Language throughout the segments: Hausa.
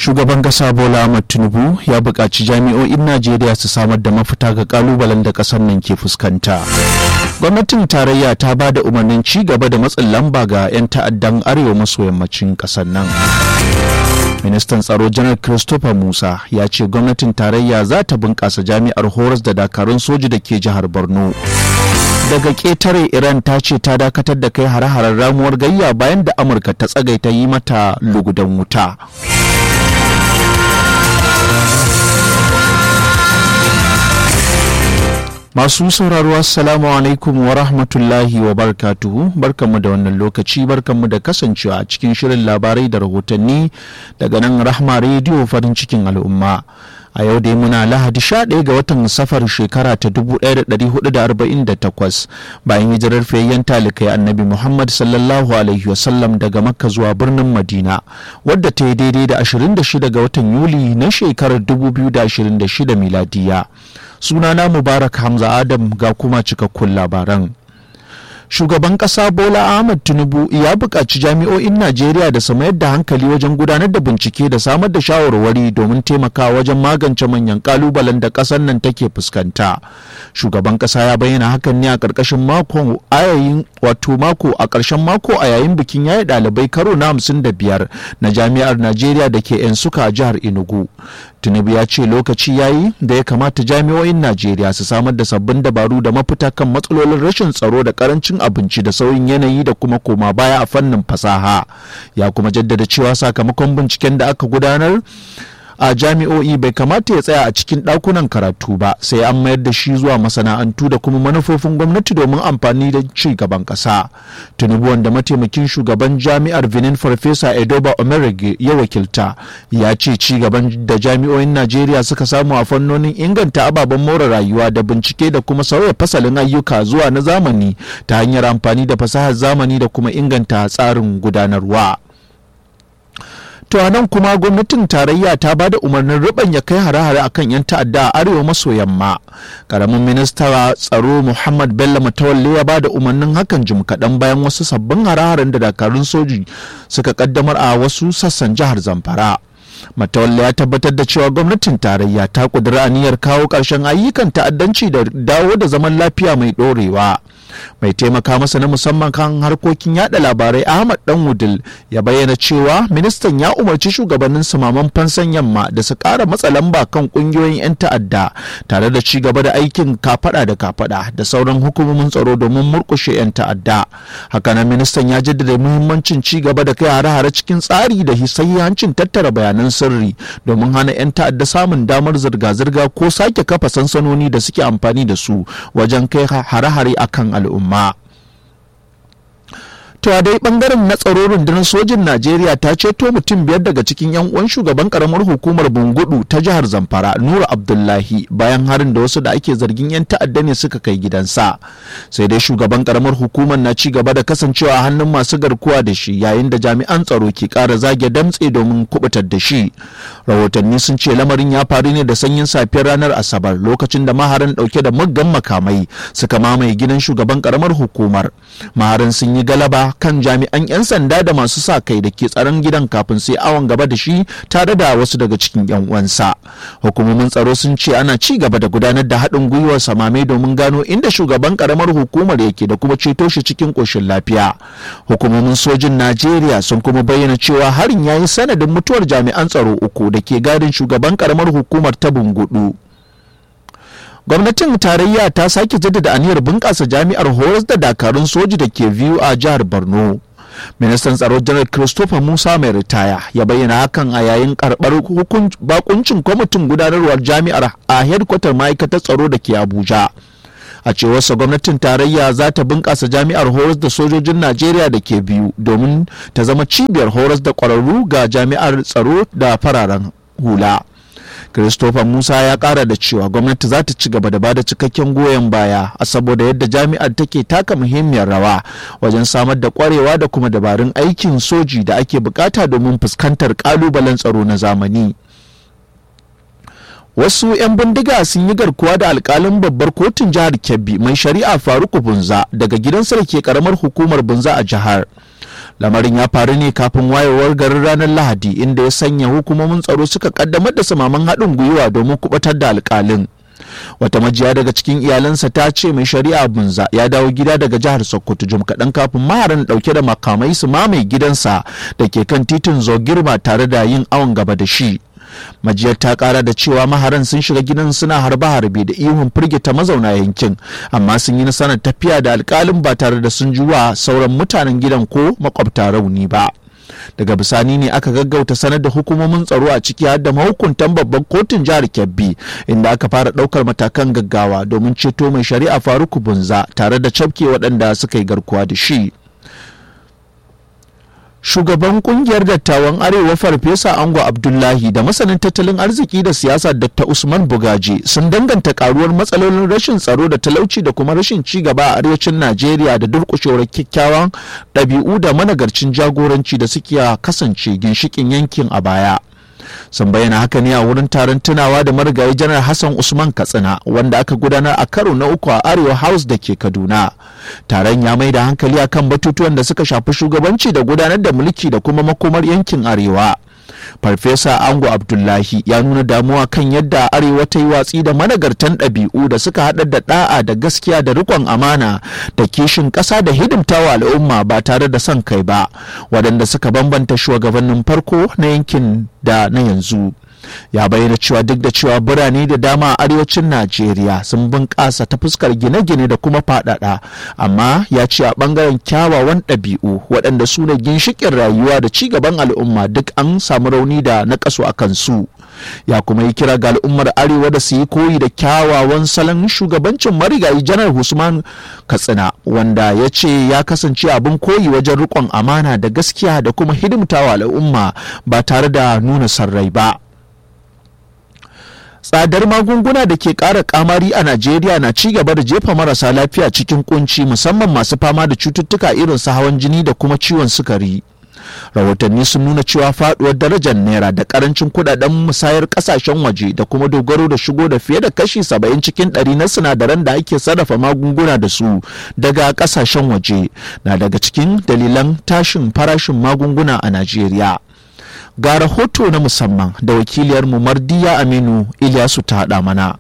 shugaban kasa bola ahmad tinubu ya buƙaci jami'o'in najeriya su samar da mafita ga kalubalen da ƙasar nan ke fuskanta gwamnatin tarayya ta ba da umarnin ci gaba da matsin lamba ga 'yan ta'addan arewa maso yammacin ƙasar nan ministan tsaro janar christopher musa ya ce gwamnatin tarayya za ta bunƙasa jami'ar horas da dakarun soji da ke jihar borno daga ƙetare iran ta ce ta dakatar da kai hare-haren ramuwar gayya bayan da amurka ta tsagaita yi mata lugudan wuta Masu sauraro Assalamu alaikum wa rahmatullahi wa barakatuhu barkanmu da wannan lokaci barkanmu da kasancewa a cikin shirin labarai da rahotanni daga nan Rahma rediyo farin cikin al'umma. A yau dai muna Lahadi 11 ga watan safar shekara ta 1448 bayan hijirar fiyayyen talikai annabi Muhammad sallallahu alaihi wasallam daga Makka zuwa birnin Madina wadda ta yi daidai da 26 ga watan Yuli na shekarar 2026 miladiya. sunana mubarak hamza adam ga kuma cikakkun labaran shugaban kasa bola ahmad tinubu ya buƙaci jami'o'in najeriya da su mayar da hankali wajen gudanar da bincike da samar da shawarwari domin taimakawa wajen magance manyan kalubalen da ƙasar nan take fuskanta shugaban kasa ya bayyana hakan ne a ƙarƙashin mako ayayin wato mako a ƙarshen mako a yayin bikin yayi ɗalibai karo na hamsin da biyar na jami'ar najeriya da ke yan suka a jihar enugu tinubu ya ce lokaci yayi da ya kamata jami'o'in najeriya su samar da sabbin dabaru da mafita kan matsalolin rashin tsaro da karancin abinci da sauyin yanayi da kuma koma baya a fannin fasaha ya kuma jaddada cewa sakamakon binciken da aka gudanar a jami'o'i bai kamata ya tsaya a cikin ɗakunan karatu ba sai an mayar da shi zuwa masana'antu da kuma manufofin gwamnati domin amfani da ci gaban ƙasa tinubu wanda mataimakin shugaban jami'ar benin farfesa edoba omerege ya wakilta ya ce ci gaban da jami'o'in najeriya suka samu a fannonin inganta ababen more rayuwa da bincike da kuma sauya fasalin ayyuka zuwa na zamani ta hanyar amfani da fasahar zamani da kuma inganta tsarin gudanarwa. To nan kuma gwamnatin tarayya ta ba da umarnin ya kai hare-hare akan 'yan ta'adda a arewa maso yamma. Karamin minista tsaro Muhammad Bello Matawalle ya ba da umarnin hakan jim kaɗan bayan wasu sabbin hare-haren da dakarun soji suka kaddamar a wasu sassan jihar Zamfara. Matawalle ya tabbatar da cewa gwamnatin tarayya ta kudura aniyar kawo ƙarshen ayyukan ta'addanci da dawo da zaman lafiya mai ɗorewa. mai taimaka masa na musamman kan harkokin yada labarai ahmad dan wudil ya bayyana cewa ministan ya umarci shugabannin samaman fansan yamma da su kara matsa lamba kan kungiyoyin 'yan ta'adda tare da ci gaba da aikin kafada da kafada da sauran hukumomin tsaro domin murkushe 'yan ta'adda hakanan ministan ya jaddada muhimmancin ci gaba da kai hare-hare cikin tsari da hancin tattara bayanan sirri domin hana 'yan ta'adda samun damar zirga-zirga ko sake kafa sansanoni da suke amfani da su wajen kai hare-hare akan al'umma. To a dai bangaren na tsaro rundunar sojin Najeriya ta ceto mutum biyar daga cikin 'yan uwan shugaban karamar hukumar Bungudu ta jihar Zamfara Nura Abdullahi bayan harin da wasu da ake zargin 'yan ta'adda ne suka kai gidansa. Sai dai shugaban karamar hukumar na ci gaba da kasancewa a hannun masu garkuwa da shi yayin da jami'an tsaro ke kara zage damtse domin kubutar da shi. Rahotanni sun ce lamarin ya faru ne da sanyin safiyar ranar Asabar lokacin da maharan dauke da muggan makamai suka mamaye gidan shugaban karamar hukumar. Maharan sun yi galaba kan jami'an 'yan sanda da masu sa kai da ke tsaron gidan kafin sai awon gaba da shi tare da wasu daga cikin 'yan uwansa hukumomin tsaro sun ce ana ci gaba da gudanar da haɗin gwiwar samame domin gano inda shugaban karamar hukumar yake da kuma ceto shi cikin ƙoshin lafiya hukumomin sojin najeriya sun kuma bayyana cewa harin ya yi sanadin mutuwar jami'an tsaro uku da ke gadin shugaban karamar hukumar ta bungudu gwamnatin tarayya ta sake jaddada aniyar bunƙasa jami'ar horas da dakarun soji da ke biyu a jihar borno ministan tsaro janar christopher musa mai ritaya ya bayyana hakan a yayin karɓar bakuncin kwamitin gudanarwar jami'ar a hedkwatar ma'aikatar tsaro da ke abuja a cewarsa gwamnatin tarayya za ta bunƙasa jami'ar horas da sojojin najeriya da ke biyu domin ta zama cibiyar horas da ƙwararru ga jami'ar tsaro da fararen hula Christopher Musa ya kara da cewa gwamnati za ta ci gaba da bada cikakken goyon baya a saboda yadda jami'ar take taka muhimmiyar rawa wajen samar da kwarewa da kuma dabarun aikin soji da ake bukata domin fuskantar kalubalen tsaro na zamani. wasu 'yan bindiga sun yi garkuwa da alkalin babbar kotun jihar kebbi mai shari'a faruku bunza daga gidansa da ke karamar hukumar bunza a jihar lamarin ya faru ne kafin wayewar garin ranar lahadi inda ya sanya hukumomin tsaro suka kaddamar da samaman haɗin gwiwa domin kubatar da alkalin wata majiya daga cikin iyalansa ta ce mai shari'a bunza ya dawo gida daga jihar sokoto jim kaɗan kafin maharan ɗauke da makamai su mamaye gidansa da ke kan titin zogirma tare da yin awon gaba da shi majiyar ta kara da cewa maharan sun shiga gidan suna harbe-harbe da ihun firgita mazauna yankin amma sun yi nasarar tafiya da alkalin ba tare da sun juwa sauran mutanen gidan ko makwabta rauni ba daga bisani ne aka gaggauta sanar da hukumomin tsaro a ciki har da mahukuntan babban kotun jihar kebbi inda aka fara daukar matakan gaggawa domin ceto mai shari'a faruku bunza tare da cafke waɗanda suka yi garkuwa da shi shugaban kungiyar dattawan arewa farfesa ango abdullahi da masanin tattalin arziki da siyasa dr usman bugaji sun danganta karuwar matsalolin rashin tsaro da talauci da kuma rashin ci gaba a arewacin najeriya da durkushewar kyakkyawan ɗabi'u da managarcin jagoranci da suke kasance ginshikin yankin a baya sun bayyana haka ne a wurin taron tunawa da marigayi janar hassan usman katsina wanda aka gudanar a karo na uku a arewa house da ke kaduna taron ya mai da hankali akan batutuwan da suka shafi shugabanci da gudanar da mulki da kuma makomar yankin arewa farfesa ango abdullahi ya nuna damuwa kan yadda arewa ta yi watsi da managartan ɗabi'u da suka haɗa da ɗa'a da gaskiya da riƙon amana da kishin ƙasa da hidimtawa al'umma ba tare da son kai ba waɗanda suka bambanta shugabannin farko na yankin da na yanzu ya bayyana cewa duk da cewa birane da dama a arewacin najeriya sun bunƙasa ta fuskar gine-gine da kuma faɗaɗa amma ya ce a ɓangaren kyawawan ɗabi'u waɗanda su ne ginshiƙin rayuwa da ci gaban al'umma duk an samu rauni da naƙasu a kansu ya kuma yi kira ga al'ummar arewa da su yi koyi da kyawawan salon shugabancin marigayi janar usman katsina wanda ya ce ya kasance abin koyi wajen riƙon amana da gaskiya da kuma hidimtawa al'umma ba tare da nuna sarrai ba tsadar magunguna da ke ƙara kamari a najeriya na ci gaba da jefa marasa lafiya cikin kunci musamman masu fama da cututtuka irin su hawan jini da kuma ciwon sukari rahotanni sun nuna cewa faduwar darajar naira da karancin kudaden musayar kasashen waje da kuma dogaro da shigo da fiye da kashi 70 cikin 100 na sinadaran da ake sarrafa magunguna da su daga kasashen waje na daga cikin dalilan tashin farashin magunguna a najeriya ga rahoto na musamman da wakiliyarmu mardiya aminu ilyasu ta haɗa mana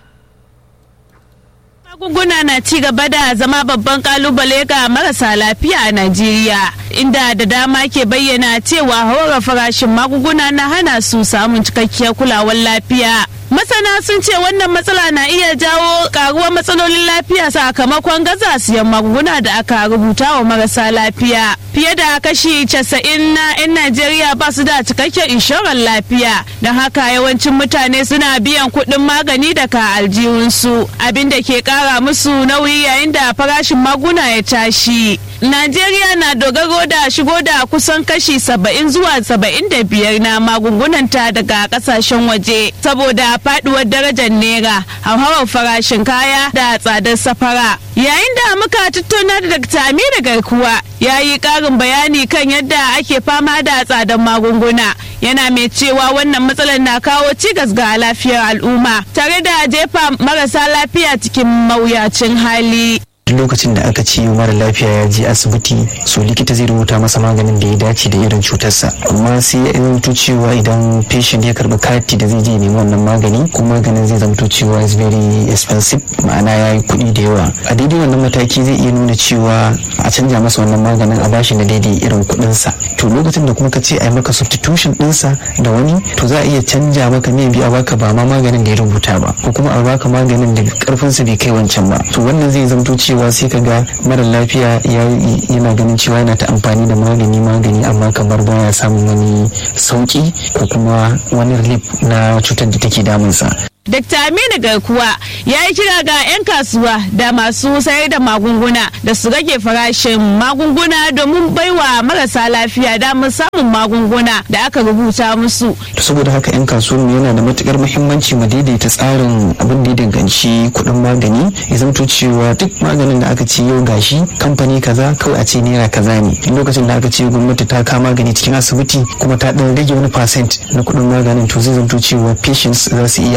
magunguna na ci gaba da zama babban kalubale ga marasa lafiya a Najeriya inda da dama ke bayyana cewa haura farashin magunguna na hana su samun cikakkiyar kulawar lafiya. Masana sun ce wannan matsala na iya jawo karuwar matsalolin lafiya sakamakon gaza siyan magunguna da aka rubuta wa marasa lafiya. Fiye da kashi casa'in na 'yan Najeriya ba su da cikakken inshorar lafiya, don haka yawancin mutane suna biyan kuɗin magani daga aljihunsu, abin da ke ƙara musu nauyi yayin da farashin maguna ya tashi. Najeriya na dogaro da shigo da kusan kashi saba'in zuwa saba'in da biyar na magungunanta daga kasashen waje saboda faduwar darajar naira hauhawar farashin kaya da tsadar safara. Yayin da muka tattauna da Dr. Aminu Garkuwa ya yi ƙarin bayani kan yadda ake fama da tsadar magunguna. Yana mai cewa wannan matsalar na kawo cigas ga lafiyar al'umma tare da jefa marasa lafiya cikin mawuyacin hali. duk lokacin da aka ce mara lafiya ya je asibiti so likita zai rubuta masa maganin da ya dace da irin cutarsa amma sai ya zamto cewa idan patient ya karbi kati da zai je nemi wannan magani kuma maganin zai zamto cewa is very expensive ma'ana ya yi kuɗi da yawa a daidai wannan mataki zai iya nuna cewa a canja masa wannan maganin a bashi na daidai irin kuɗinsa to lokacin da kuma ka ce a yi maka substitution ɗinsa da wani to za a iya canja maka mai biya baka ba ma maganin da ya rubuta ba ko kuma a baka maganin da karfinsa bai kai wancan ba to wannan zai zamto cewa sai ka ga mara lafiya yana ganin cewa yana ta amfani da magani magani amma kamar baya samun wani sauki ko kuma wani relief na cutar da take damunsa Dr. Aminu Garkuwa ya yi kira ga 'yan kasuwa da masu sayar da magunguna da su rage farashin magunguna domin baiwa marasa lafiya damar samun magunguna da aka rubuta musu. saboda haka 'yan kasuwar yana da matukar muhimmanci mu daidaita tsarin abin da ya danganci kuɗin magani ya zamto cewa duk maganin da aka ce yau gashi kamfani kaza kawai a ce naira kaza ne lokacin da aka ce gwamnati ta kama magani cikin asibiti kuma ta ɗan rage wani percent na kuɗin maganin to zai zamto cewa patients za su iya affording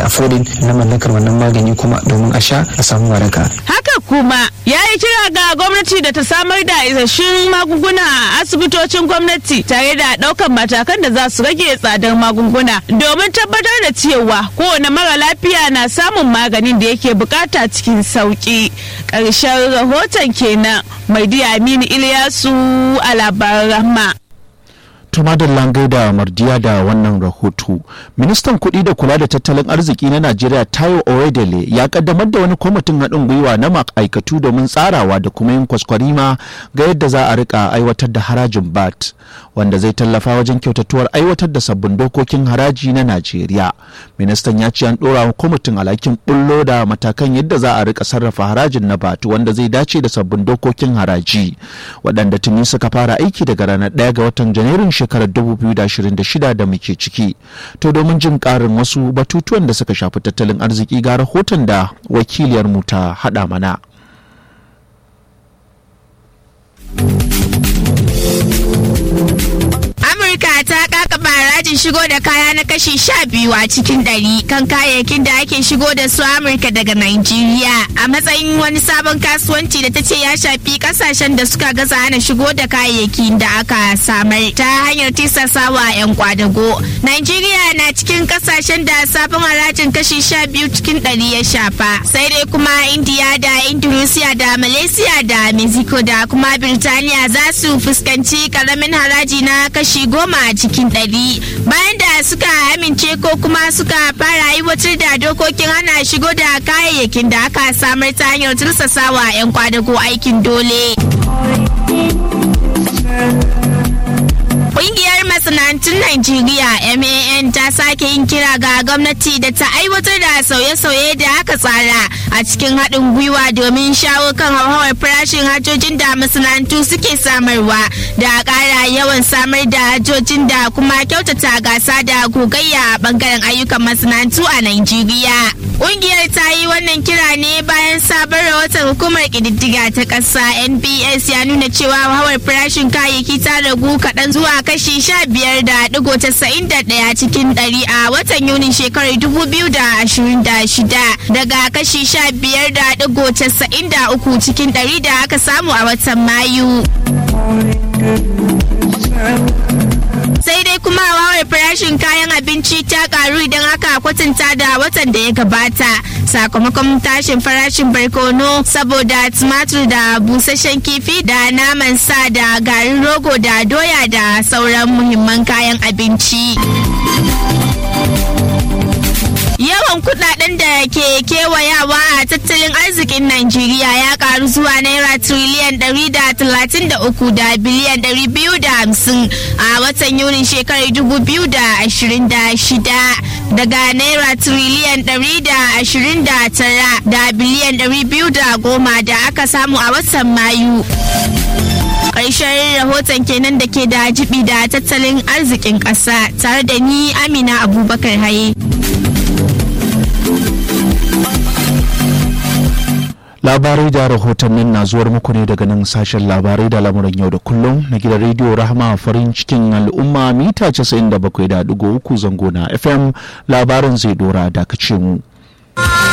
approval na mallakar wannan magani kuma domin a sha a samu waraka haka kuma ya yi kira ga gwamnati da ta samar da isasshen magunguna a asibitocin gwamnati tare da ɗaukar matakan da za su rage tsadar magunguna domin tabbatar da cewa kowane mara lafiya na samun maganin da yake bukata cikin sauki ƙarshen rahoton kenan mai aminu iliyasu a labaran rahma tumadar langai da mardiya da wannan rahoto ministan kuɗi da kula da tattalin arziki na najeriya tayo oedele ya kaddamar da wani kwamitin haɗin gwiwa na ma'aikatu domin tsarawa da kuma yin kwaskwarima ga yadda za a rika aiwatar da harajin bat wanda zai tallafa wajen kyautatuwar aiwatar da sabbin dokokin haraji na najeriya ministan ya ce an ɗora wa kwamitin alhakin bullo da matakan yadda za a rika sarrafa harajin na bat wanda zai dace da sabbin dokokin haraji waɗanda tuni suka fara aiki daga ranar ɗaya ga watan janairun shekarar 2026 da muke ciki to domin jin karin wasu batutuwan da suka shafi tattalin arziki ga rahoton da wakiliyar mu ta hada mana Amurka ta kakaba harajin shigo da kaya na kashi sha biyu a cikin ɗari kan kayayyakin da ake shigo da su Amurka daga Najeriya a matsayin wani sabon kasuwanci da ta ce ya shafi kasashen da suka gaza hana shigo da kayayyakin da aka samar ta hanyar tisasawa 'yan kwadago. Najeriya na cikin kasashen da sabon harajin kashi sha biyu cikin ɗari ya shafa sai dai kuma India da Indonesia da Malaysia da Mexico da kuma Birtaniya za su fuskanci karamin haraji na kashi goma a cikin ɗari bayan da suka amince ko kuma suka fara aiwatar da dokokin hana shigo da kayayyakin da aka samar ta hanyar tursasawa 'yan kwadago aikin dole. Ƙungiyar masana'antun Najeriya MAN ta sake yin kira ga gwamnati da ta aiwatar da sauye-sauye da aka tsara a cikin haɗin gwiwa domin shawo kan hauhawar farashin hajojin da masana'antu suke samarwa da ƙara yawan samar da hajojin da kuma kyautata gasa da gogayya a ɓangaren ayyukan masana'antu a Najeriya. Ƙungiyar ta yi wannan kira ne bayan sabon rahoton hukumar ƙididdiga ta ƙasa NBS ya nuna cewa hauhawar farashin kayayyaki ta ragu kaɗan zuwa kashi sha biyar da digo casa'in da ɗaya cikin ɗari a watan yunin shekarar dubu biyu da ashirin da shida daga kashi sha biyar da digo casa'in da uku cikin ɗari da aka samu a watan mayu. sai dai kuma wawar farashin kayan abinci ta karu idan aka kwatanta da watan da ya gabata sakamakon tashin farashin barkono saboda tumatur da busasshen kifi da naman sa da garin rogo da doya da sauran muhimman kayan abinci. Yawan kudaden da ke kewayawa a tattalin arzikin Najeriya ya karu zuwa naira triliyan 133 da biliyan 250 a watan Yunin shekarar 2026 daga naira triliyan 129 da biliyan 210 da aka samu a watan Mayu. ƙarshen rahoton kenan da ke da jibi da tattalin arzikin ƙasa tare da ni amina abubakar haye. labarai da rahotannin na zuwar muku ne daga nan sashen labarai da lamuran yau da kullum na gidan rediyo rahama farin cikin al'umma mita 97.3 zango na fm labarin zai dora dakace mu